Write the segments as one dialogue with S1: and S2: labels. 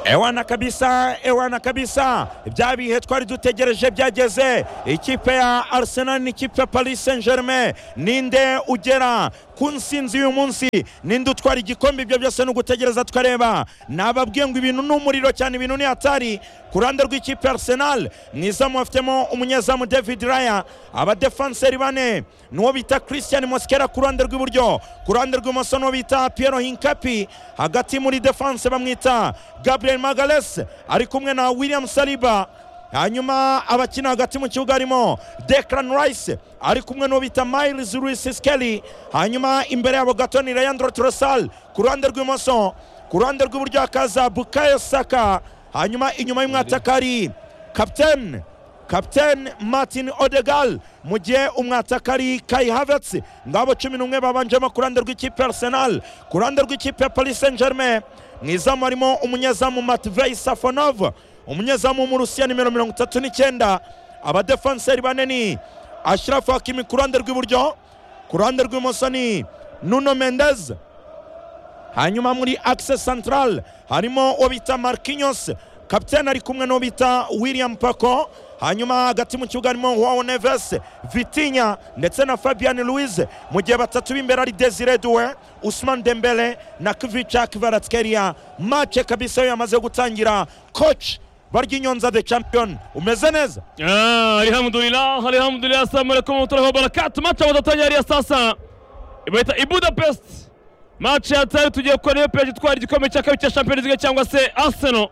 S1: ewana kabisa ewana kabisa bya bihe twari dutegereje byageze ikipe ya arsenal n'ikipe ya paris saint germain ninde ugera ku nsinzi uyu munsi ninde utwara igikombe ibyo byose ni ugutegereza tukareba nababwiye ngo ibintu ni umuriro cyane ibintu ni hatari ku ruhande rw'ikipe ya arsenal mwizamu bafitemo umunyezamu david raya abadefanseri bane n'uwo bita christian moskera ku ruhande rw'iburyo ku ruhande rw'ibumoso n'uwo bita piero hinkapi hagati muri defanse bamwita gabriel magales ari kumwe na william saliba hanyuma abakina hagati mu kibuga harimo Declan Rice ari kumwe n'uwo bita Miles Lewis Skelly hanyuma imbere yabo gato ni Leandro Trossard ku ruhande rw'imoso ku ruhande rw'iburyo hakaza Bukayo Saka hanyuma inyuma y'umwataka ari kapitene kapitene Martin Odegal mu gihe umwataka ari Kai Havertz ngabo cumi n'umwe babanjemo ku ruhande rw'ikipe ya Arsenal ku ruhande rw'ikipe ya Paris Saint Germain mu izamu harimo umunyezamu Matvei Safonov umunyezamu w'umurusiya nimero mirongo itatu n'icyenda abadefanseri bane ni ashirafu hakimi ku ruhande rw'iburyo ku ruhande rw'ibumoso ni nuno mendez hanyuma muri akise santarale harimo uwo bita markinyos kapitene ari kumwe n'uwo bita william pako hanyuma hagati mu kibuga harimo wao neves vitinya ndetse na fabian louise mu gihe batatu b'imbere ari desire duwe usman dembele na kvica kvaratskeriya mace kabisa yo yamaze gutangira koci barya inyonza the champion umeze neza
S2: آه الحمدلله الحمد لله السلام عليكم ورحمة الله وبركاته ماتش wadatangirira ariya saa saba ibaita i budapest match yataye tugiye kuba niyo peje itwara igikombe cya kabiri cya champions league cyangwa se arsenal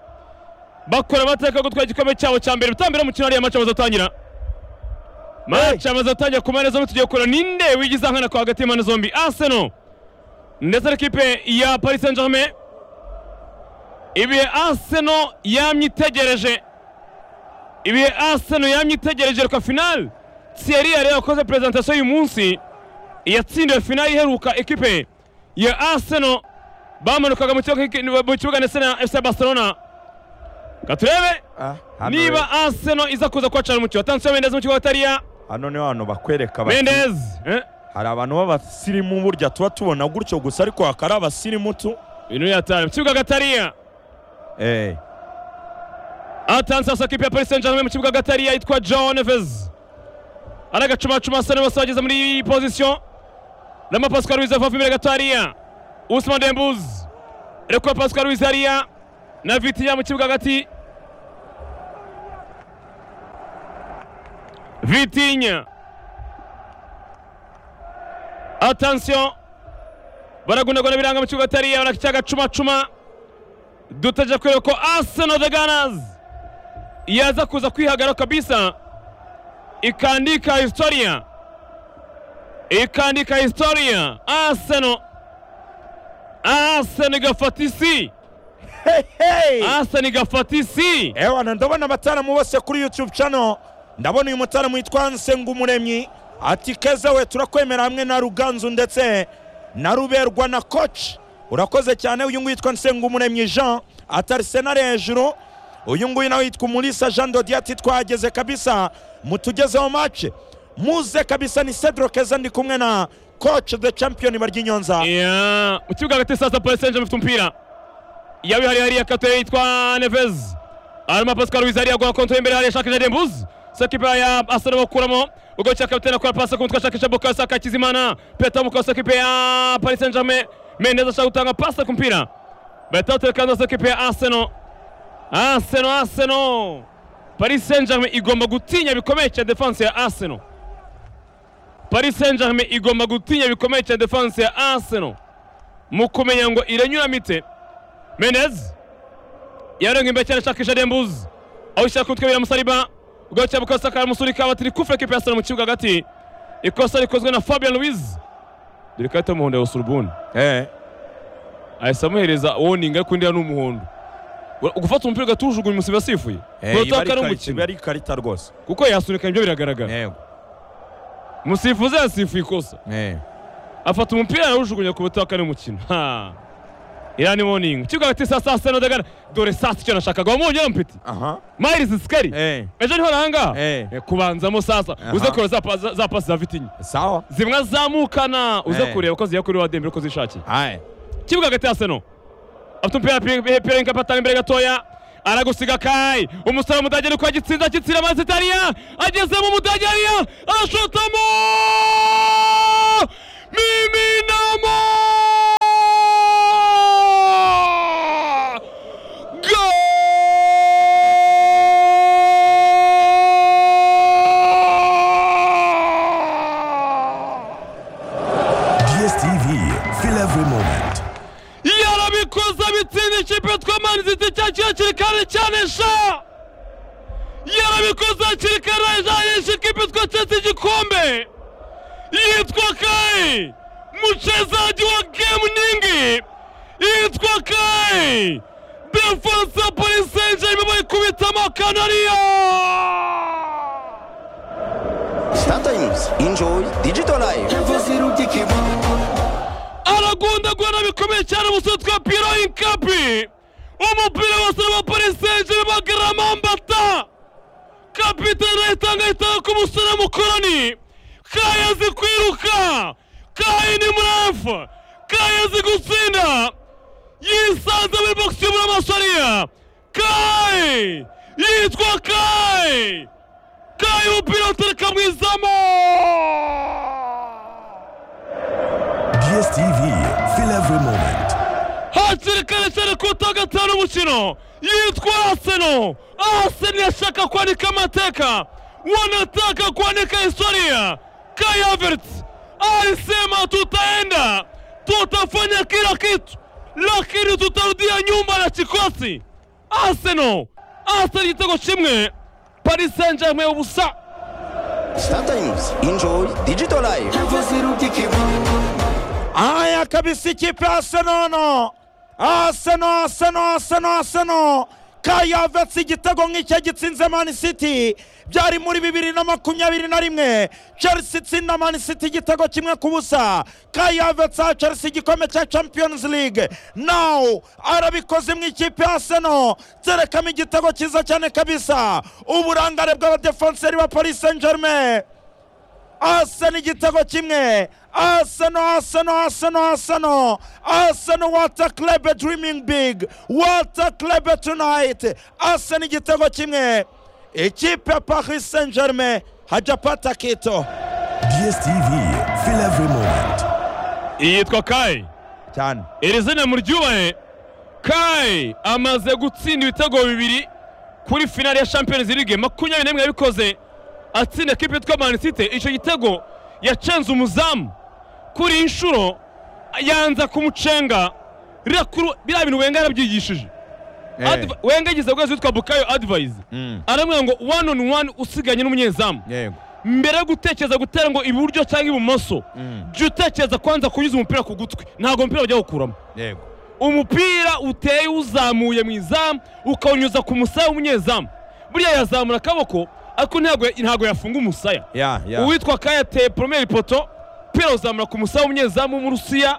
S2: bakora amateka yo gutwara igikombe cyabo cya mbere bitambira umukino ariya match bazatangira match amaze gutangira ku mpande zombi tugiye kureba ninde wigiza nkana kwa hagati y'impande zombi arsenal ndetse n'ikipe ya paris saint germain ibihe arsenal yamye itegereje ibihe arsenal yamye itegereje reka finali thierry yari yakoze presentation uyu munsi yatsindiwe finali iheruka ekipe ya arsenal bamanukaga mu kibuga- mu kibuga ndetse na fc barcelona Reka turebe niba arsenal iza kuza kuhacana umukino watanzeho mendez mu kibuga batariya
S1: hano niho hantu bakwereka bati,
S2: mendez eh?
S1: hari abantu b'abasirimu burya tuba tubona gutyo gusa ariko hakaba ari abasirimu tu
S2: ibintu yatara mu kibuga gatariya
S1: Eh,
S2: atanze hasi ikipe ya paris saint germain mu kibuga gatari yitwa john neves ari agacumacuma asa n'uwase wageze muri iyi pozisiyo rama pascal ruiz avava imbere gato hariya usman dembuz reka pascal ruiz hariya na vitiya mu kibuga hagati vitinya atansiyo baragundagunda biranga mu kibuga hariya baracyagacumacuma dutegereje kureba ko arsenal the gunners yaza kuza kwihagarara kabisa ikaandika historia ikaandika historia arsenal arsenal igafata isi
S1: hey, hey.
S2: arsenal igafata isi
S1: ewana ndabona abataramu bose kuri youtube channel ndabona uyu mutaramu witwa nsengumuremyi ati keza we turakwemera hamwe na ruganzu ndetse na ruberwa na koci urakoze cyane uyu nguyu yitwa nsengumuremyi jean atarisenal hejuru uyu nguyu nawe yitwa umulisa jean dodi ati twahageze kabisa mutugezeho mace muze kabisa ni cedro keza ndi kumwe na koci the champion baryinyonza
S2: Ya, mu kibuga hagati sasa paris saint germain ifite umupira yawe hari hariya katere yitwa neves arimo pascal ruiz hariya guha kontra imbere hariya shakisha dembuz sekipe ya arsenal bakuramo ubwo cya kapitene akora pasi ku mutwe shakisha bukayo saka hakizimana peta mukayo sekipe ya paris saint germain mendez ashaka gutanga pasi ku mupira bahita baterekanza sekipe ya arsenal arsenal arsenal paris saint germain igomba gutinya bikomeye cya defense ya arsenal paris saint germain igomba gutinya bikomeye cya defense ya arsenal mu kumenya ngo irenyuramitse menez yarenga imbere cyane ashakisha dembuzi aho ishaka kumutwe biramusariba ubwo cya bukosa karamusurika batiri kufure kipe ya arsenal mu kibuga hagati ikosa rikozwe na fabian louise dore karita y'umuhondo ya usurubuni
S1: Eh,
S2: ahise amuhereza warning ariko undi ni umuhondo Ura- gufata umupira ugatujugunya umusiba asifuye
S1: eh,
S2: Urataha
S1: iba ari
S2: ko ari
S1: ikarita-
S2: umukino.
S1: iba ari ikarita rwose
S2: kuko yasunika ibyo biragaragara
S1: yego
S2: umusifuzi yasifuye ikosa
S1: Eh.
S2: afata umupira arawujugunya ku butaka n'umukino ha iriya ni warning kibuga hagati saa sita na dagana dore saa sita icyo nashakaga wamubonye yampiti
S1: aha
S2: mayirizi sikari
S1: Eh.
S2: ejo niho nahangaha
S1: Eh.
S2: Eh, kubanzamo sasa
S1: Aha.
S2: uze kureba za pa- za- za pasi za vitinya
S1: sawa
S2: zimwe azamukana uze
S1: Eh.
S2: kureba ko zijya kuri wa dembere ko zishakiye
S1: Aye.
S2: kibuga hagati ya seno afite umupira pe- pe- Perenka patana imbere gatoya aragusiga kai umusore w'umudage ariko agitsinda agitsira amazi italiya ageze mu mudage ariya arashotamo miminamo Goal!
S3: DSTV, fais la vraie moment.
S2: yarabikoze abitsinda ikipe twamanizitse cyakiye hakiri kare cyanesha yarabikoze hakiri kare ajanisha ikipe twacetse igikombe yitwa kai mchezaji wa gemu nyingi yitwa kai defense ya paris saint germain bayikubitamo kanariya
S4: Sometimes enjoy digital life.
S2: aragundagura bikomeye cyane umusore twa piro inkapi umupira wose wa paris saint germain bagaramambata kapitene ahitanga ahitanga ku musore mukorani kayazi kwiruka kayi ni murefu kayazi gutsinda yisanze muri bogisi y'umura amasariya kayi yitwa kayi kayi umupira utereka mu izamu
S3: DSTV, fais la vraie moment.
S2: hakiri kare cyane ku wa gatanu umukino yitwa aseno aseno yashaka kwandika amateka wanataka kuandika historia kayavert alisema tutaenda tutafanya kila kitu lakini tutarudia nyumba na kikosi aseno aseno igitego kimwe paris saint germain ubusa
S4: Sometimes enjoy digital life.
S1: Aya kabisa ikipe ya Arsenal. Arsenal, Arsenal, Arsenal, Arsenal. Kayavetsi igitego nk'icyo gitsinze Man City byari muri bibiri na makumyabiri na rimwe Chelsea itsinda Man City igitego kimwe ku busa Kayavetsi aha Chelsea igikombe cya Champions League now arabikoze mu ikipe ya Arsenal terekamo igitego cyiza cyane kabisa uburangare bw'abadefenseri ba Paris Saint Germain Arsenal igitego kimwe Arsenal Arsenal Arsenal Arsenal Arsenal what a club dreaming big what a club tonight Arsenal igitego kimwe ikipe ya Paris Saint Germain hajapata kito
S3: DSTV, fais la vraie moment.
S2: yitwa kayi
S1: cyane
S2: iri zina muryubahe kayi amaze gutsinda ibitego bibiri kuri finale ya champions league makumyabiri n'imwe yabikoze atsinda kipe yitwa Man City icyo gitego yacenze umuzamu kuri iyi nshuro yanza kumucenga ririya kuru- biriya bintu wenga yarabyigishije Adv- wenga agize ubwezi witwa bukayo advice aramubwira ngo one on one usiganye n'umunyezamu
S1: yego
S2: mbere yo gutekereza gutera ngo iburyo cyangwa ibumoso jya utekereza kwanza kunyuza umupira ku gutwi ntabwo umupira bajya gukuramo
S1: yego
S2: umupira uteye uzamuye mu izamu ukawunyuza ku musaya w'umunyezamu buriya yazamura akaboko ariko ntabwo ntabwo yafunga umusaya
S1: ya ya
S2: uwitwa kayi yateye poromeri poto umupira uzamura ku musaya w'umunyezamu w'umurusiya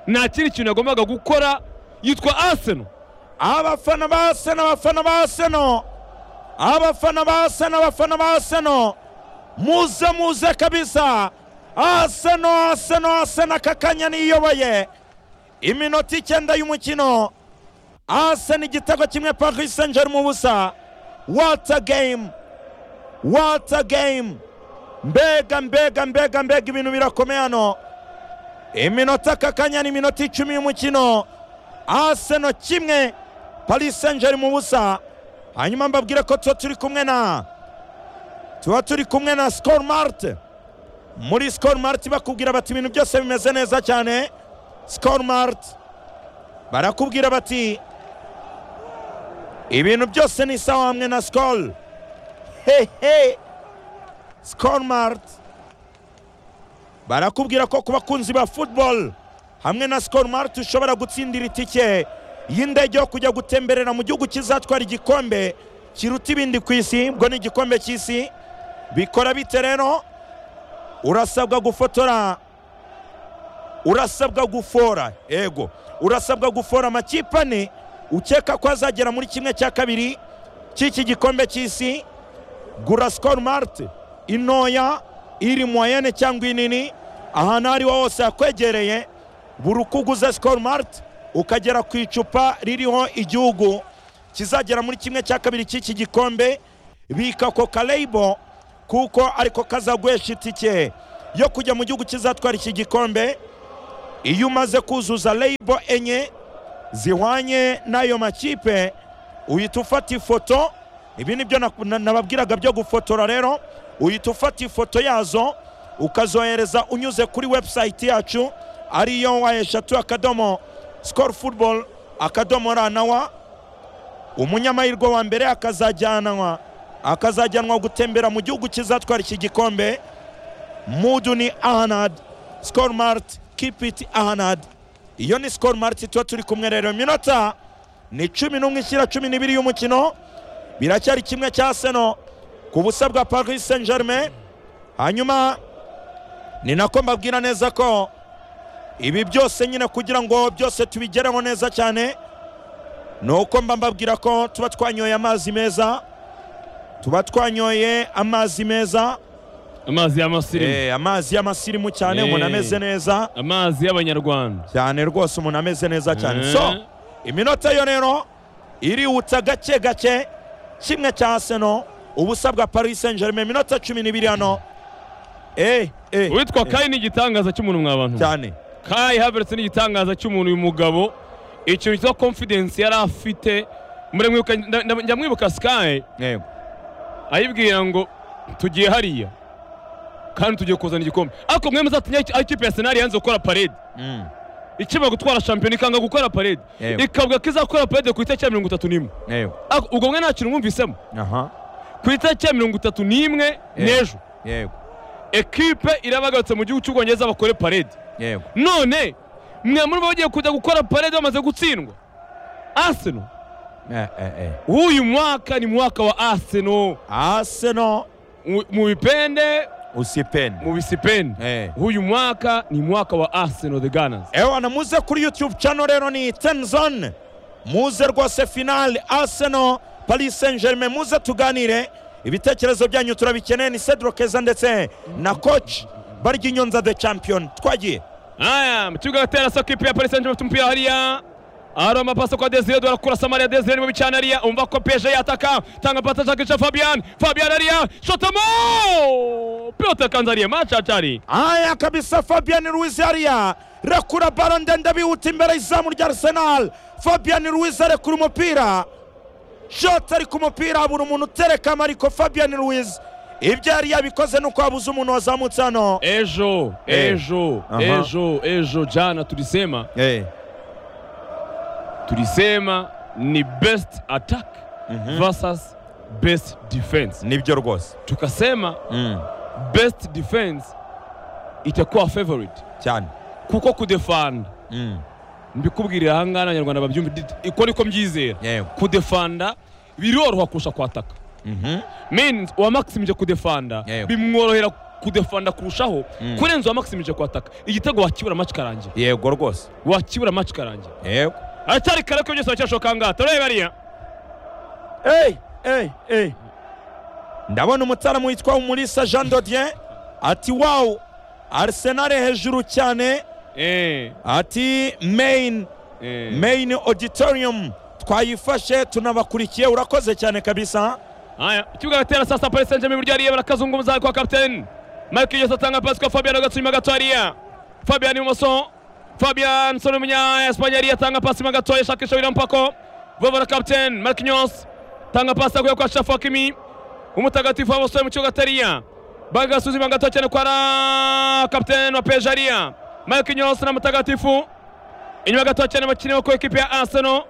S2: nta kindi kintu yagombaga gukora yitwa aseno
S1: abafana ba Arsenal abafana ba Arsenal abafana ba Arsenal abafana ba Arsenal muze muze kabisa Arsenal Arsenal Arsenal aka kanya niyoboye iminota icyenda y'umukino Arsenal igitego kimwe Paris Saint Germain ubusa what a game what a game mbega mbega mbega mbega ibintu birakomeye hano iminota aka kanya ni iminota icumi y'umukino Arsenal kimwe Paris Saint-Germain ubusa hanyuma mbabwire ko tuba turi kumwe na tuba turi kumwe na Skol Mart muri Skol Mart bakubwira bati ibintu byose bimeze neza cyane Skol Mart barakubwira bati ibintu byose ni sawa hamwe na Skol hehe Skol Mart barakubwira ko ku bakunzi ba football hamwe na Skol Mart ushobora gutsindira itike y'indege yo kujya gutemberera mu gihugu kizatwara igikombe kiruta ibindi ku isi ubwo ni igikombe cy'isi bikora bite rero urasabwa gufotora urasabwa gufora ego urasabwa gufora amakipe ane ukeka ko azagera muri kimwe cya kabiri cy'iki gikombe cy'isi gura Skol Mart intoya iri moyenne cyangwa inini ahantu aho ari ho hose hakwegereye buri uko uguze Skol Mart ukagera ku icupa ririho igihugu kizagera muri kimwe cya kabiri cy'iki gikombe bika koka leyibo kuko ariko kazagwesha itike yo kujya mu gihugu kizatwara iki gikombe iyo umaze kuzuza leyibo enye zihwanye n'ayo makipe uhita ufata ifoto ibi nibyo na- na- nababwiraga byo gufotora rero uhita ufata ifoto yazo ukazohereza unyuze kuri website yacu ariyo wa eshatu akadomo score football akadomo ranawa umunyamahirwe wa mbere akazajyanwa akazajyanwa gutembera mu gihugu kizatwara iki gikombe muduni ahanad score mart kipiti ahanad iyo ni score mart tuba turi kumwe rero iminota ni cumi n'umwe ishyira cumi n'ibiri y'umukino biracyari kimwe cya seno ku busa bwa paris saint germain hanyuma ni nako mbabwira neza ko ibi byose nyine kugira ngo byose tubigereho neza cyane ni uko mba mbabwira ko tuba twanyoye amazi meza tuba twanyoye amazi meza
S2: amazi y'amasirimu
S1: Eh, amazi y'amasirimu cyane
S2: Eh.
S1: umuntu ameze neza
S2: amazi y'abanyarwanda
S1: cyane rwose umuntu ameze neza cyane
S2: Eh.
S1: so iminota yo rero iriwutsa gake gake kimwe cya seno ubusa bwa paris saint germain iminota cumi n'ibiri hano Eh, eh,
S2: uwitwa
S1: eh,
S2: kayi ni igitangaza cy'umuntu mwa bantu
S1: cyane
S2: kayi haberetse n'igitangaza cy'umuntu uyu mugabo ikintu cyitwa confidence yari afite muremwibuka nda- nda- njya mwibuka sky
S1: yego
S2: ayibwira ngo tugiye hariya kandi tugiye kuzana igikombe ariko mwemeza ati "Nyaki- aho ikipe ya senari yanze gukora parede
S1: Mm,
S2: ikimara gutwara shampiyona ikanga gukora parede
S1: Yego.
S2: ikavuga ko izakora parede ku itariki ya mirongo itatu n'imwe
S1: yego
S2: Ariko ubwo mwe nta kintu mwumvisemo
S1: aha
S2: ku itariki ya mirongo itatu n'imwe
S1: Yego.
S2: n'ejo
S1: yego
S2: ekipe irabagarutse mu gihugu cy'ubwongereza bakore parede
S1: yego
S2: none mwe muri bo bagiye kujya gukora parede bamaze gutsindwa aseno
S1: Eh, eh, eh.
S2: w'uyu mwaka ni mwaka wa aseno
S1: arsenal
S2: Mu- mu bipende
S1: usipende
S2: mu bisipeni
S1: Eh.
S2: w'uyu mwaka ni mwaka wa arsenal the gunners
S1: ewana muze kuri youtube channel rero ni tenzone muze rwose finale arsenal paris saint germain muze tuganire ibitekerezo byanyu turabikeneye ni cedro keza ndetse na coach barya inyonza the champion twagiye
S2: aya mu kibuga gatera sa kipe ya paris saint germain umupira hariya ari amapasa kwa desire dore kura samaria desire niwe bicana hariya umva ko peje yataka tanga pasa shakisha fabian fabian hariya shotamo pilote kanza hariya macacari
S1: aya kabisa fabian ruiz hariya rekura baro ndende bihuta imbere izamu rya arsenal fabian ruiz arekura umupira shot ari ku mupira habura umuntu uterekama ariko fabian ruiz ibyo yari yabikoze ni uko habuze umuntu wazamutse hano
S2: ejo
S1: Eh.
S2: ejo
S1: Aha.
S2: ejo ejo jana tulisema
S1: Eh.
S2: tulisema ni best attack versus best defense
S1: nibyo rwose
S2: tukasema
S1: Mm,
S2: best defense itakuwa favorite
S1: cyane
S2: kuko kudefanda
S1: Mm,
S2: mbikubwirira aha ngaha abanyarwanda babyumva dit- iko niko mbyizera
S1: yego
S2: kudefanda biroroha kurusha kwataka
S1: Mhm,
S2: means uwamaximirije kudefanda
S1: Yego.
S2: bimworohera kudefanda kurushaho
S1: Mm.
S2: kurenza uwamaximirije kwataka igitego wakibura match karangira
S1: yego rwose
S2: wakibura match karangira
S1: yego
S2: aracyari kare ko byose baracyashoboka aha ngaha turareba hariya
S1: Hey, hey, hey. ndabona umutaramo witwa umulisa jean dodien ati wawu arsenal hejuru cyane
S2: Eh,
S1: ati main
S2: eh.
S1: main auditorium twayifashe tunabakurikiye urakoze cyane kabisa
S2: haya ikibuga gatera sasa paris saint germain burya hariya barakazungumuza kwa kapiteni mike yose atanga pasi kwa fabian agatsuyuma gato hariya fabian ibumoso fabian soni umunya espanye hariya atanga pasi mo gato yashakisha william pako vovora kapiteni mike yose atanga pasi akuye kwa shafu hakimi umutagatifu wabosoye mu kibuga atariya bagasuzuma gato cyane kwa ra kapiteni wa peje hariya mike yose na mutagatifu inyuma gato cyane bakiniwe ku ikipe ya arsenal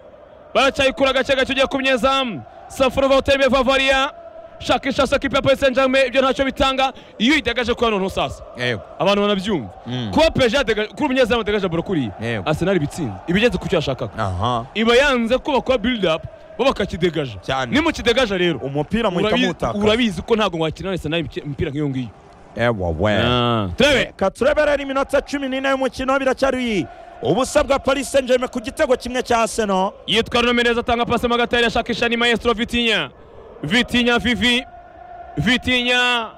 S2: baracyayikura gake gake ugiye kumyezamu safuruva utembeye vavariya shakisha sa kipe ya paris saint germain ibyo ntacyo bitanga iyo uyidagaje kuba noneho sasa
S1: yego
S2: abantu banabyumva
S1: Mm.
S2: kuba peje yadagaje kuri umunyezamu adagaje bora kuriya
S1: Yego.
S2: arsenal ibitsinze ibigeze ku cyo yashakaga
S1: aha
S2: iba yanze kuba kuba build up bo bakakidegaja
S1: Cyane.
S2: nimukidegaja rero
S1: umupira muhita
S2: urabi-
S1: mutaka
S2: urabizi ko ntabwo mwakinana arsenal imipira nk'iyo ngiyo
S1: ewa we
S2: turebe
S1: katureberera iminota cumi n'ine y'umukino biracyari ubusa bwa paris saint germain ku gitego kimwe cya arsenal
S2: yitwara no meneza atanga pasi mo hagati ashakisha ni maestro vitinya vitinya vivi vitinya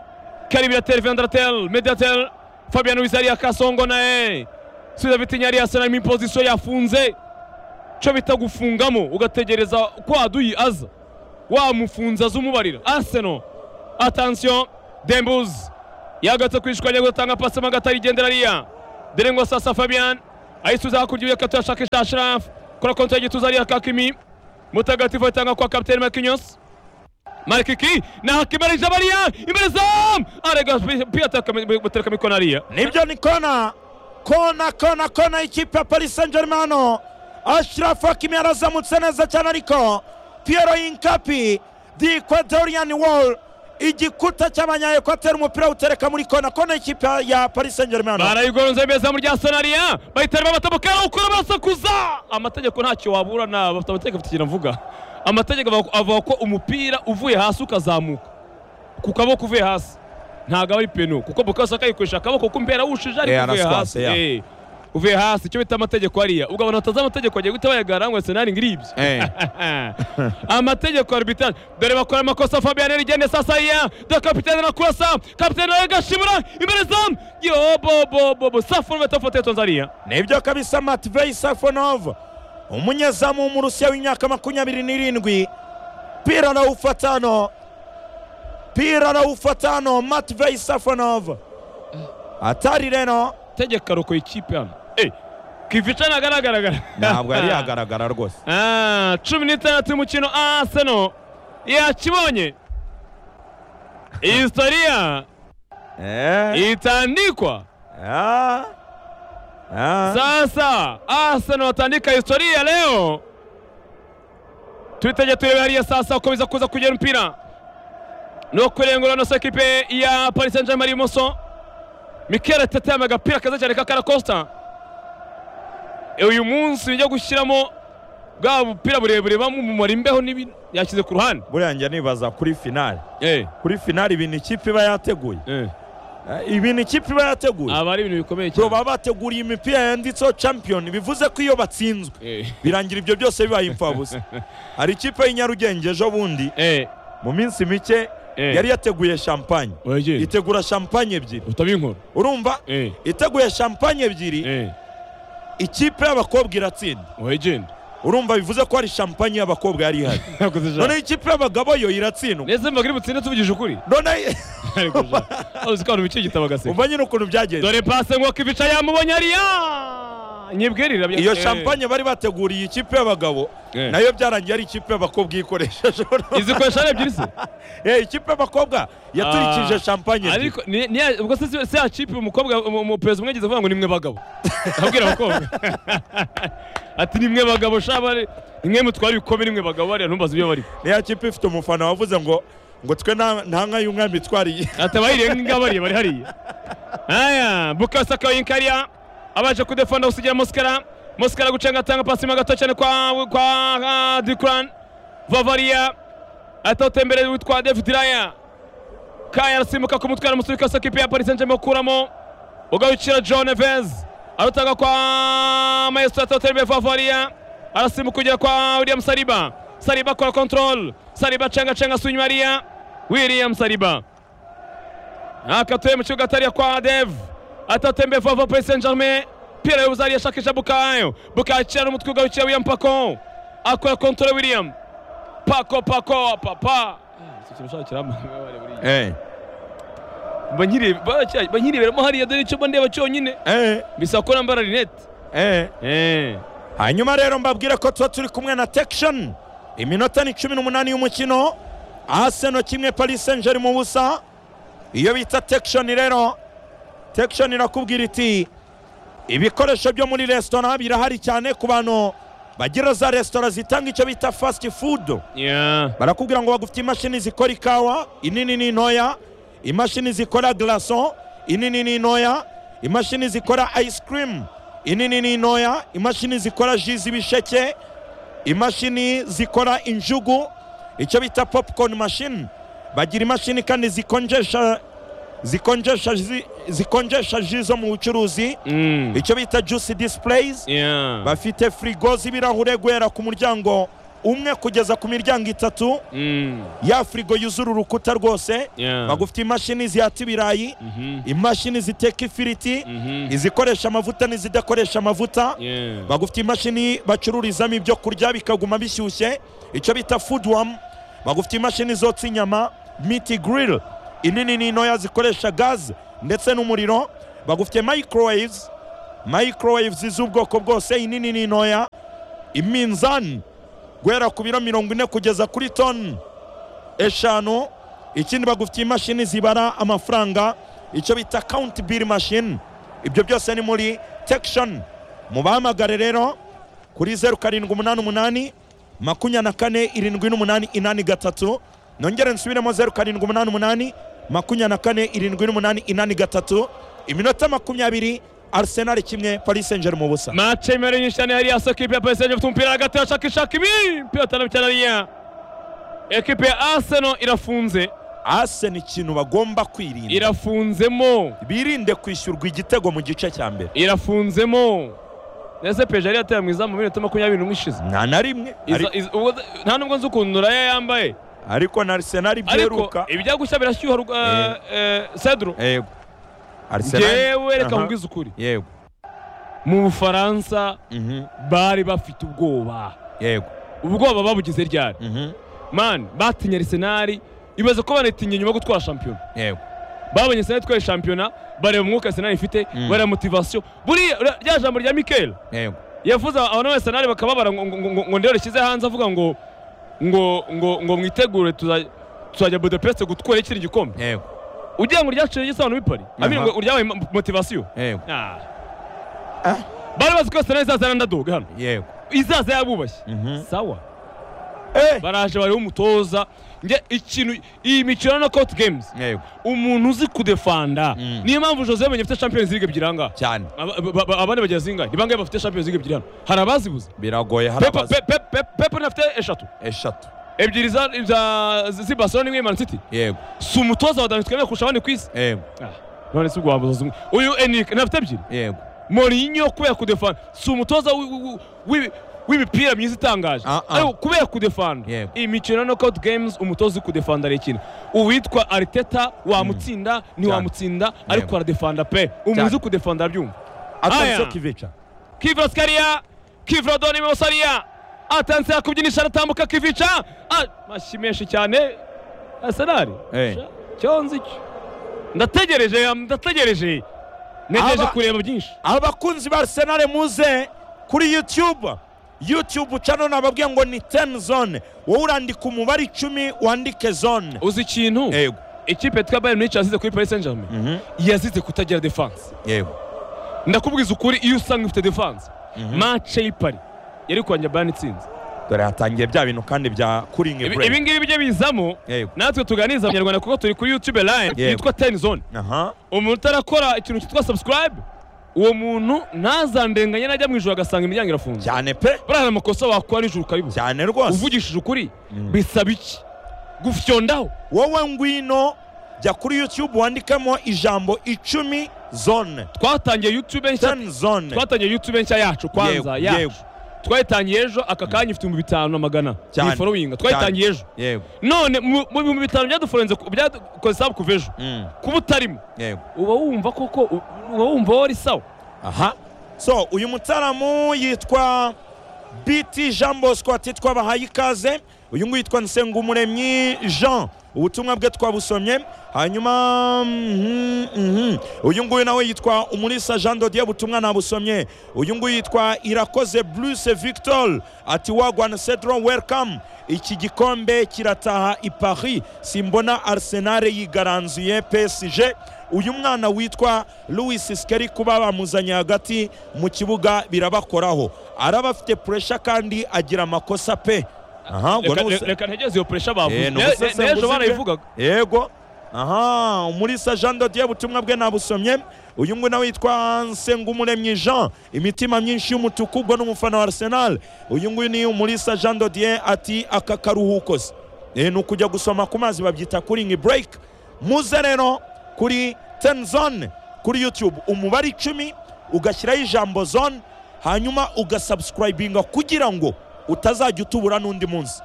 S2: karibiratel vendratel mediatel fabian wizari ya kasongo naye subiza vitinya yari yasenarimo impozisiyo yafunze icyo bita gufungamo ugategereza ko aduyi aza wamufunze aza umubarira aseno atansiyo dembuzi yagatse kwishwanya gutanga pasi mu gatari igendera ariya derengwa sasa fabian ayisubiza hakurya iyo kato yashakisha sharafu kora konti y'igituza ariya kakimi mutagatifu atanga kwa kapiteni makinyos marikiki na hakimarije bariya imbere zamu arega pia aterekamo ikona ariya
S1: nibyo ni kona kona kona kona ikipe ya paris saint germain hano ashirafu hakimi yarazamutse neza cyane ariko piyero yinkapi di ekwadorian wall igikuta cy'abanya ekwateri umupira awutereka muri kona kona ikipe ya paris saint germain hano
S2: barayigonze beza mu rya sonariya bahitamo amatabuka ukora barasakuza amategeko ntacyo wabura na bafite amategeko afite ikintu avuga amategeko avuga- avuga ko umupira uvuye hasi ukazamuka ku kaboko uvuye hasi ntabwo aba ari peno kuko bukasaka yikoresha akaboko kuko mbera wushije ariko
S1: Eh,
S2: uvuye hasi
S1: araswase, ya.
S2: Eh, uvuye hasi icyo bita amategeko hariya ubwo abantu batazi amategeko bagiye guhita bayagara ngo senari ngiribyo
S1: Eh.
S2: amategeko arbitrage dore bakora amakosa fabian rigende sasa iya dore kapitene arakurasa kapitene aragashibura imbere zamu yo bobobobo safuna batafotoye tanzania
S1: nibyo kabisa matvei safonov umunyezamu w'umurusiya w'imyaka makumyabiri n'irindwi pira arawufata hano pira arawufata hano matvei safonov atari rero
S2: tegeka roko y'ikipe hano Eh, kivica ntagaragaraga
S1: ntabwo yari yagaragara rwose
S2: Ah, cumi n'itandatu y'umukino arsenal yakibonye iyi historiya
S1: Eh,
S2: itandikwa
S1: ah, ah.
S2: Sasa Arsenal watandika historia leo. Tuiteje turebe hariya sasa uko biza kuza kugera mpira no kurengura na ekipe ya Paris Saint-Germain ibumoso Mikel Arteta yambaye agapira keza cyane ka Karakosta uyu munsi nijya gushyiramo bwa bupira burebure bamumumara imbeho n'ibi yashyize ku ruhande
S1: buriya njya nibaza kuri finali
S2: eh
S1: kuri finali ibintu ikipe iba yateguye
S2: eh
S1: Eh, ibintu ikipe iba yateguye
S2: aba ari ibintu bikomeye
S1: bro
S2: cyane
S1: baba bateguriye imipira yanditseho champion bivuze ko iyo batsinzwe
S2: eh
S1: birangira ibyo byose bibaye imfabusa hari ikipe y'inyarugenge ejo bundi
S2: eh
S1: mu minsi mike
S2: Eh.
S1: yari yateguye champagne
S2: wegeye
S1: itegura champagne ebyiri
S2: utabinkora
S1: urumva
S2: eh
S1: iteguye champagne ebyiri
S2: eh
S1: ikipe y'abakobwa iratsinda
S2: wegeye
S1: urumva bivuze ko hari champagne y'abakobwa yari ihari
S2: nakoze ijambo.
S1: noneho ikipe y'abagabo yo iratsindwa
S2: ndetse mbaga iri butsinde tuvugije ukuri
S1: noneho
S2: ariko ja, uzi ko abantu bicaye igitabo agaseka
S1: umva nyine ukuntu byagenze
S2: dore pase ngo kibica yamubonye ariya nyibwirira bya-
S1: iyo
S2: eh,
S1: champagne bari bateguriye ikipe y'abagabo
S2: Eh.
S1: nayo byarangiye ari ikipe y'abakobwa iyikoresheje
S2: izikoresha ari ebyiri se
S1: Eh, ikipe y'abakobwa yaturikije
S2: Ah,
S1: champagne ebyiri.
S2: ariko ni- ni ya- ubwo se si- si ya kipe umukobwa umu- umuperezida umwe yagize avuga ngo ni mwe bagabo abwira abakobwa ati ni mwe bagabo shaba ni mwe mutwara ibikombe ni mwe bagabo bariya ntumbaze ibyo barimo
S1: niya kipe ifite umufana wavuze ngo ngo twe nta nta nka y'umwami itwariye
S2: ati abayiriye nk'inga bariya bari hariya aya bukasaka yinkariya abasha kudefanda gusigira mosikara mosikara gucenga atanga pasi mu gato cyane kwa kwa dukuran vavariya atawuteye imbere witwa david raya kaya arasimbuka kumutwara umusirikare w'ikosa kipe ya paris saint germain ukuramo ugahukira john evez arutanga kwa maestro atawuteye imbere vavariya arasimbuka kugera kwa william saliba saliba akora control saliba acenga cenga asunywa ariya william saliba akatuye mu kibuga atariya kwa dev atatembe vava paris saint germain pira yuzari yashakisha bukayo bukakira n'umutwe ugarukira william pako akora kontore william pako pako papa
S1: eh
S2: banyireberamo hariya dore icyo mba ndeba cyonyine
S1: eh
S2: bisa ko nambara rinete
S1: eh
S2: Eh.
S1: hanyuma rero mbabwire ko tuba turi kumwe na tekishoni iminota ni cumi n'umunani y'umukino aseno kimwe paris saint germain ubusa iyo bita tekishoni rero tekishoni irakubwira iti ibikoresho byo muri resitora birahari cyane ku bantu bagira za resitora zitanga icyo bita fasiti fudu
S2: Yeah.
S1: barakubwira ngo bagufite imashini zikora ikawa inini n'intoya imashini zikora glason inini n'intoya imashini zikora ice cream inini n'intoya imashini zikora ji z'ibisheke imashini zikora injugu icyo bita popcorn machine bagira imashini kandi zikonjesha zikonjesha ji- zikonjesha ji zo mu bucuruzi
S2: Mm.
S1: icyo bita juice displays
S2: Yeah.
S1: bafite firigo z'ibirahure guhera ku muryango umwe kugeza ku miryango itatu
S2: Mm.
S1: ya firigo yuzura urukuta rwose
S2: Yeah.
S1: bagufite imashini zihata ibirayi imashini ziteka ifiriti izikoresha amavuta n'izidakoresha amavuta
S2: Yeah.
S1: bagufite imashini bacururizamo ibyo kurya bikaguma bishyushye icyo bita foodwam bagufite imashini zotsa inyama miti grill inini n'intoya zikoresha gaz ndetse n'umuriro bagufite microwaves microwaves z'ubwoko bwose inini n'intoya iminzani guhera ku biro mirongo ine kugeza kuri toni eshanu ikindi bagufitiye imashini zibara amafaranga icyo bita kawunti biri mashini ibyo byose ni muri tekishoni mubahamagare rero kuri zeru karindwi umunani umunani makumyabiri na kane irindwi n'umunani inani gatatu nongere nsubiremo zeru karindwi umunani umunani makumyabiri na kane irindwi n'umunani inani gatatu iminota makumyabiri arisenali kimwe paris senjeri mu busa
S2: Match imereye nyinshi cyane hariya soko ikipe ya Paris Saint-Germain ifite umupira hagati irashaka ishaka ibi mpira cyane cyane hariya ekipe ya Arsenal irafunze
S1: ase ni ikintu bagomba kwirinda
S2: irafunzemo
S1: birinde kwishyurwa igitego mu gice cya mbere
S2: irafunzemo ndetse peje yari yateye mu izamu mu minota makumyabiri n'umwe ishize
S1: nta na rimwe
S2: Iza-
S1: Ari-
S2: iza- ubwo- nta nubwo nzi ukuntu raya yambaye
S1: ariko na arsenal
S2: ariko
S1: byeruka
S2: ibijya gushya birashyuha rwa-
S1: Eh.
S2: eh, Cedro
S1: yego arsenal
S2: ngewe reka
S1: Aha.
S2: nkubwize ukuri
S1: yego
S2: mu bufaransa
S1: Mhm.
S2: bari bafite ubwoba
S1: yego
S2: ubwoba babugize ryari
S1: Mhm.
S2: mani batinye arisenali ibaze ko banatinya nyuma yo gutwara shampiyona
S1: yego
S2: babonye senali itwaye shampiyona bareba umwuka arisenali ifite bareba motivasiyo buriya ura- rya jambo rya mikeli
S1: yego
S2: yavuze abana ba arisenali bakababara ngo- ngo- ngo- ngo- ngo ndero rishyize hanze avuga ngo ngo ngo ngo mwitegure tuza- tuzajya budapeste gutwara ikindi gikombe
S1: yego
S2: ugira ngo ryaciye igisobanuro bipari amini
S1: Aha.
S2: ngo ryabaye mo- motivasiyo
S1: yego
S2: Ah. bari bazi ko arisenali izaza ari underdog hano
S1: yego
S2: izaza yabubashye
S1: Mhm.
S2: sawa
S1: Eh,
S2: baraje bariho umutoza njye ikintu iyi mikino na court games
S1: yego
S2: umuntu uzi kudefanda niyo mpamvu jose yamenye afite champions league ebyiri ahangaha
S1: cyane
S2: Aba- ba- ba- abandi bagira zingahe ni bangahe bafite champions league ebyiri hano hari abazibuze
S1: biragoye hari
S2: Pepe-
S1: abazi
S2: Pepe- Pepe- pepe nafite eshatu
S1: eshatu
S2: ebyiri za za- z'i barcelona imwe man city
S1: yego
S2: si umutoza wa dani twemewe kurusha abandi ku isi
S1: yego
S2: Ah, none si uguhambaza zimwe uyu enike nafite ebyiri
S1: yego
S2: morinyo kubera kudefanda si umutoza wi- wi- wi- w'imipira myiza itangaje
S1: Ah, ah.
S2: ariko kubera kudefanda
S1: Yego.
S2: iyi mikino ya knockout games umutoza uri kudefanda arayikina uwitwa ariteta wamutsinda ntiwamutsinda ariko
S1: Yego.
S2: aradefanda pe umuntu uzi kudefanda arabyumva
S1: atarizo
S2: Aya.
S1: kivica
S2: kivra skaria kivra doni mosaria atanse yakubyinisha aratambuka kivica Ah, amashyi menshi cyane arsenal
S1: Eh.
S2: cyonzi cyo ndategereje ndategereje negereje
S1: Aba-
S2: kureba byinshi
S1: abakunzi ba arsenal muze kuri youtube youtube cano nababwiye ngo ni 10 zone wowe urandika umubare icumi wandike zone
S2: uzi ikintu
S1: yego
S2: ikipe yitwa bayern munich yazize kuri paris saint germain yazize kutagira defense
S1: yego
S2: ndakubwiza ukuri iyo usanga ifite defense match y'i Paris yari kwanjya bayern itsinze
S1: dore hatangiye bya bintu kandi bya kuringi
S2: Ibi- ibi ngibi bijye bizamo
S1: Yego.
S2: natwe tuganiza abanyarwanda kuko turi kuri youtube live
S1: Yego.
S2: yitwa ten zone
S1: aha
S2: umuntu utarakora ikintu cyitwa subscribe uwo muntu ntazandenganye najya mu ijoro agasanga imiryango irafunze
S1: cyane pe
S2: buriya hari amakosa wakora nijoro ukayibuza
S1: cyane rwose
S2: uvugishije ukuri bisaba iki gufyondaho
S1: wowe ngwino jya kuri youtube wandikemo ijambo icumi zone
S2: twatangiye youtube nshya
S1: 10 zone
S2: twatangiye youtube nshya yacu
S1: Yego,
S2: kwanza
S1: yego.
S2: yacu twayitangiye ejo aka kanya ifite ibihumbi bitanu na magana
S1: Cyane,
S2: ni forowinga twayitangiye ejo
S1: yego
S2: none mu mu bihumbi bitanu byaduforenze ku- byadukoze sabu kuva ejo
S1: Mm,
S2: kuba utarimo
S1: yego
S2: uba wumva koko u- uba wumva wari sawa
S1: aha so uyu mutaramu yitwa bt jean bosco ati twabahaye ikaze uyu nguyu yitwa nsengumuremyi jean ubutumwa bwe twabusomye hanyuma mhm, mhm. uyu nguyu nawe yitwa umulisa jean dodier ubutumwa nabusomye uyu nguyu yitwa irakoze bruce victor ati wagwana cedro welcome iki gikombe kirataha i paris simbona arsenal yigaranzuye psg uyu mwana witwa louis sikeri kuba bamuzanye hagati mu kibuga birabakoraho araba afite puresha kandi agira amakosa pe aha ubwo
S2: Reka-
S1: ni
S2: re-
S1: ubuse-
S2: reka ntegereje iyo puresha
S1: Eh,
S2: bavuze
S1: ni
S2: Ne- ne-
S1: ubusesenguzi
S2: n'ejo
S1: bwe.
S2: barayivugaga
S1: yego aha umulisa jean dodier ubutumwa bwe nabusomye uyu nguyu nawe yitwa nsengumuremyi jean imitima myinshi y'umutuku ubwo ni umufana wa arsenal uyu nguyu ni umulisa jean dodier ati aka karuhuko se Eh, ni ukujya gusoma ku mazi babyita kuringi break muze rero kuri ten zone kuri youtube umubare icumi ugashyiraho ijambo zone hanyuma ugasubscribinga kugira ngo utazajya utubura n'undi munsi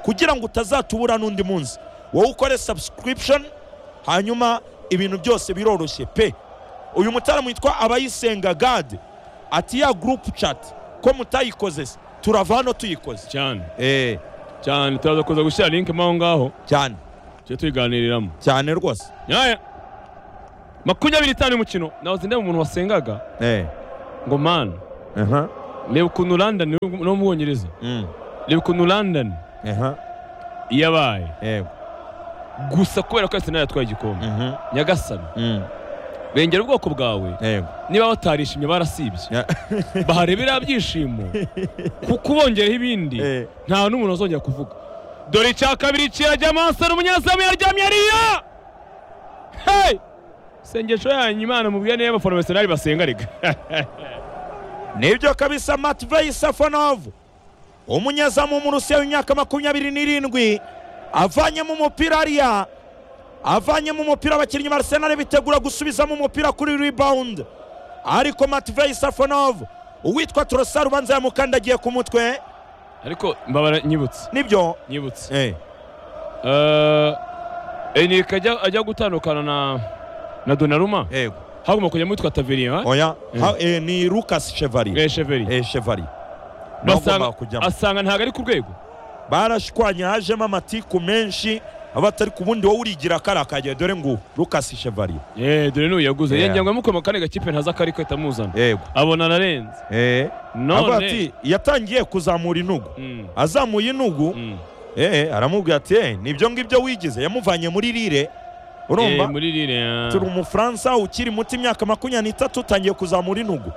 S1: kugira ngo utazatubura n'undi munsi wowe ukore subscription hanyuma ibintu byose biroroshye pe uyu mutaramu witwa abayisenga gade ati ya gurupu chat ko mutayikoze se turava hano tuyikoze
S2: cyane
S1: Eh,
S2: cyane turaza kuza gushyira linki mo aho ngaho
S1: cyane
S2: tujye tuyiganiriramo
S1: cyane rwose
S2: nyaya makumyabiri itanu umukino nahoze ndeba umuntu wasengaga
S1: Eh,
S2: ngo mani
S1: aha,
S2: reba ukuntu london no mu bwongereza
S1: mm,
S2: reba ukuntu london
S1: aha,
S2: yabaye
S1: yego,
S2: gusa kubera ko arsenal yatwaye igikombe
S1: mhm,
S2: nyagasani
S1: mm,
S2: bengera ubwoko bwawe
S1: yego.
S2: niba batarishimye barasibye
S1: Ya-
S2: baharebera byishimo kuko ubongereho ibindi
S1: Eh,
S2: nta n'umuntu azongera kuvuga dore icya kabiri kirajyamo asana umunyezamu yaryamye ariya hey sengesho yanyu imana mubwira niba abafana basenari basenga rega
S1: nibyo kabisa matvey safanov umunyezamu w'umurusiya w'imyaka makumyabiri n'irindwi avanyemo umupira ariya avanyemo umupira abakinnyi ba arsenal bitegura gusubizamo umupira kuri rebound ariko matvey safanov uwitwa torosa ubanza yamukandagiye ku mutwe
S2: ariko mbabara nyibutse
S1: nibyo
S2: nyibutse
S1: eh,
S2: Eh, Enrique ajya ajya gutandukana na na Donnarumma
S1: yego
S2: hagomba kujya mwitwa Tavernier
S1: oya ha, eh, ni lucas chevalier
S2: eh Cheveri
S1: eh, chevalier Niwe
S2: basanga
S1: agomba kujyamo
S2: asanga ntago ari ku rwego
S1: barashwanye hajemo amatiku menshi aba atari ku bundi wowe urigira kariya kagiye dore ngubu lucas chevalier
S2: eh dore n'uyu yaguze
S1: Yeah.
S2: yengenga mukoma kane gakipe ntaza kari kwita muzana
S1: yego
S2: abona ararenze
S1: Eh, avuga
S2: none
S1: ati yatangiye kuzamura inugu
S2: Mm,
S1: azamuye inugu
S2: mm.
S1: eh, aramubwira ati "Eh, nibyo ngibyo wigize yamuvanye muri rire
S2: Eh,
S1: urumva
S2: muri rire ah.
S1: turi umufaransa ukiri muto imyaka makumyabiri n'itatu utangiye kuzamura inugu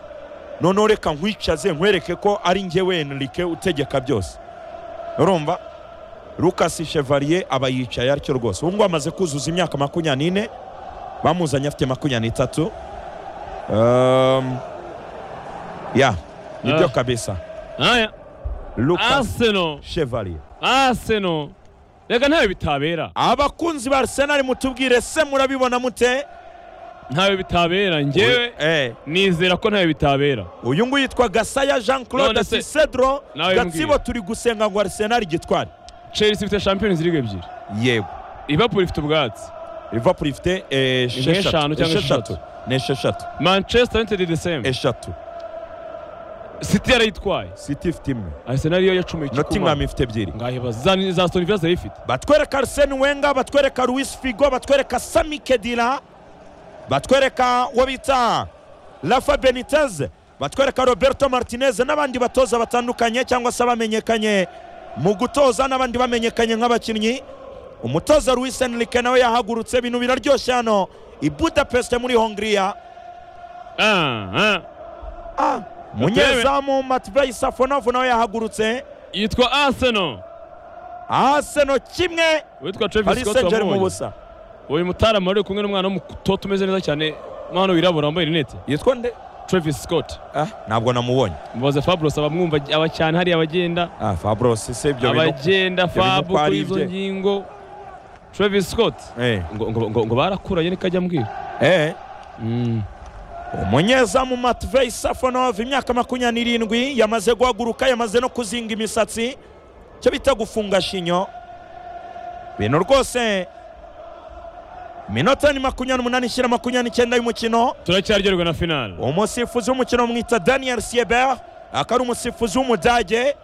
S1: noneho reka nkwicaze nkwereke ko ari njyewe Enrique utegeka byose urumva Lucas Chevalier aba yicaye atyo rwose ubu ngubu amaze kuzuza imyaka makumyabiri n'ine bamuzanye afite makumyabiri n'itatu Um, ya nibyo
S2: Ah.
S1: kabisa
S2: aya
S1: Lucas
S2: Arsenal
S1: Chevalier
S2: Arsenal reka ntawe bitabera
S1: abakunzi ba Arsenal mutubwire se murabibona mute
S2: ntawe bitabera njyewe
S1: eh
S2: nizera ko ntawe bitabera
S1: uyu nguyu yitwa gasaya jean claude
S2: None se-
S1: cisedro
S2: Nawe
S1: gatsibo
S2: mbwira.
S1: turi gusenga ngo arsenal igitware
S2: Chelsea ifite Champions League ebyiri
S1: yego
S2: Liverpool ifite ubwatsi
S1: liverpool ifite eh,
S2: nk'eshanu
S1: esheshatu
S2: cyangwa
S1: esheshatu ni esheshatu
S2: Manchester United the same
S1: eshatu
S2: City yarayitwaye
S1: city ifite imwe
S2: Arsenal yo yacumuye
S1: nottingham
S2: ikikuma
S1: ifite ebyiri
S2: ngahe bazani za Aston Villa zayifite
S1: batwereka arsene wenga batwereka luis figo batwereka sami kedira batwereka uwo bita rafa benitez batwereka roberto martinez n'abandi batoza batandukanye cyangwa se abamenyekanye mu gutoza n'abandi bamenyekanye nk'abakinnyi umutoza luis enrique nawe yahagurutse ibintu biraryoshye hano i budapest muri hongiriya
S2: ah ah
S1: Ah, munyezamu matvey safonovu nawe yahagurutse
S2: yitwa Arsenal
S1: aseno kimwe
S2: witwa Travis
S1: paris
S2: Scott
S1: saint germain
S2: wamubonye
S1: ubusa
S2: uyu mutarama wari uri kumwe n'umwana w'umutoto umeze neza cyane umwana wirabura wambaye rinete
S1: yitwa nde
S2: Travis Scott
S1: ah, ntabwo namubonye
S2: mubaze Fabros abamwumva aba cyane hariya abagenda
S1: Ah, Fabros si ibyo bintu.
S2: abagenda
S1: bintu
S2: fabu
S1: ko ari
S2: kuri izo
S1: ibye.
S2: ngingo Travis Scott
S1: Eh,
S2: ngo, ngo, ngo, ngo barakuranye niko ajya ambwira
S1: eh.
S2: mm.
S1: umunyezamu matvey safonov imyaka makumyabiri n'irindwi yamaze guhaguruka yamaze no kuzinga imisatsi cyo bita gufunga shinyo bintu rwose minota ni makumyabiri n'umunani ishyira makumyabiri n'icyenda y'umukino
S2: turacyaryoherwa na finale
S1: umusifuzi w'umukino bamwita daniel sieber akaba ari umusifuzi w'umudage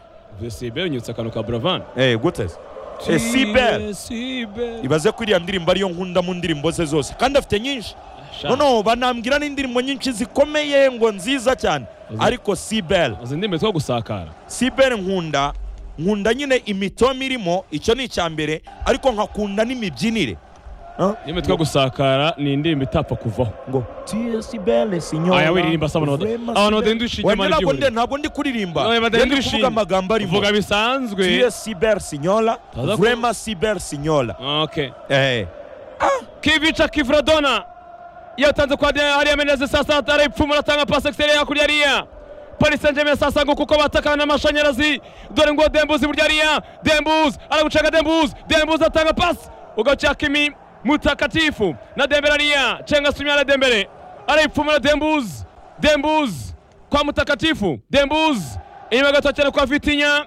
S2: Vesibe unyutse akantu ka Bravan
S1: eh, gute se? Eh, Sieber
S2: Sieber
S1: ibaze ko iriya ndirimbo ariyo nkunda mu ndirimbo ze zose kandi afite nyinshi noneho banambwira n'indirimbo nyinshi zikomeye ngo nziza cyane ariko sibel
S2: izi ndimi two gusakara
S1: sibel nkunda nkunda nyine imitoma irimo icyo ni icya mbere ariko nkakunda n'imibyinire Huh?
S2: ndimi two gusakara ni indirimbo itapfa kuvaho
S1: ngo tiye sibel sinyora
S2: aya wiririmba saba abantu badendusha
S1: wenda
S2: inyuma
S1: ntabwo ndi-
S2: ry'ihuriro
S1: ntabwo ndi kuririmba Njye
S2: Oya,
S1: ndi
S2: badahindura
S1: kuvuga
S2: ishinga.
S1: amagambo arimo
S2: vuga bisanzwe
S1: tiye sibel sinyora
S2: Taza ku-
S1: vrema sibel sinyora
S2: okay
S1: eh
S2: kivica kivradona yatanze kwa Daniel hariya meneze sasa arayipfumura atanga pasi exterior hakurya hariya Paris Saint Germain sasa ngo kuko batakana n'amashanyarazi dore ngo Dembuzi burya hariya Dembuzi aragucaga Dembuzi Dembuzi atanga pasi ugaca Kimi mutakatifu na Dembele hariya Chenga Sumia na Dembele arayipfumura Dembuzi Dembuzi kwa mutakatifu Dembuzi inyuma gato cyane kwa Vitinha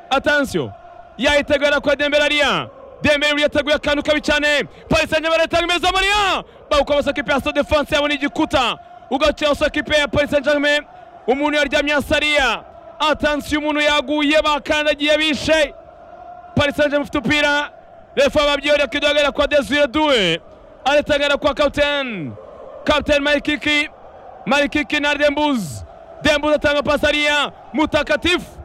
S2: atansiyo yayitegura kwa dembele ariya dembele yateguye akantu kabi cyane paris saint germain itanga imeza mariya bawukobasa kipe ya stade france yabona igikuta ugacyosha kipe ya paris saint germain umuntu yaryamye hasi ariya atansiyo umuntu yaguye bakandagiye bishe paris saint germain ufite umupira refa babyihorera kidogera kwa desire due aritangana kwa kapitene kapitene marikiki marikiki na dembuzi dembuzi atanga pasariya mutakatifu